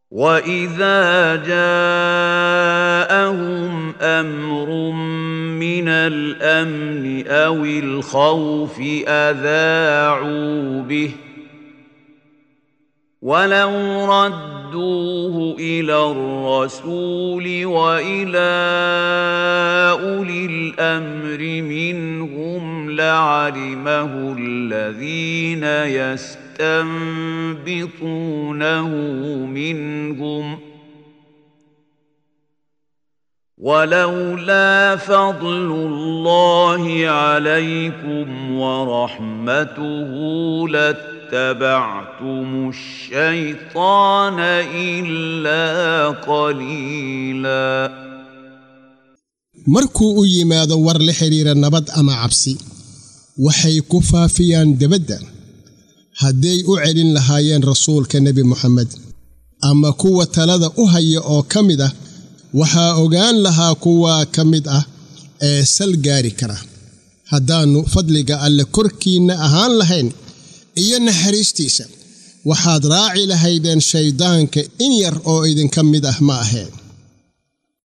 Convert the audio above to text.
واذا جاءهم امر من الامن او الخوف اذاعوا به ولو ردوه الى الرسول والى اولي الامر منهم لعلمه الذين يستنبطونه منهم ولولا فضل الله عليكم ورحمته لاتبعتم الشيطان الا قليلا markuu u yimaado war la xidhiira nabad ama cabsi waxay ku faafiyaan debadda hadday u celin lahaayeen rasuulka nebi moxamed ama kuwa talada u haya oo ka mid ah waxaa ogaan lahaa kuwaa ka mid ah ee sal gaari kara haddaannu fadliga alle korkiinna ahaan lahayn iyo naxariistiisa waxaad raaci lahaydeen shayddaanka in yar oo idinka mid ah ma aheen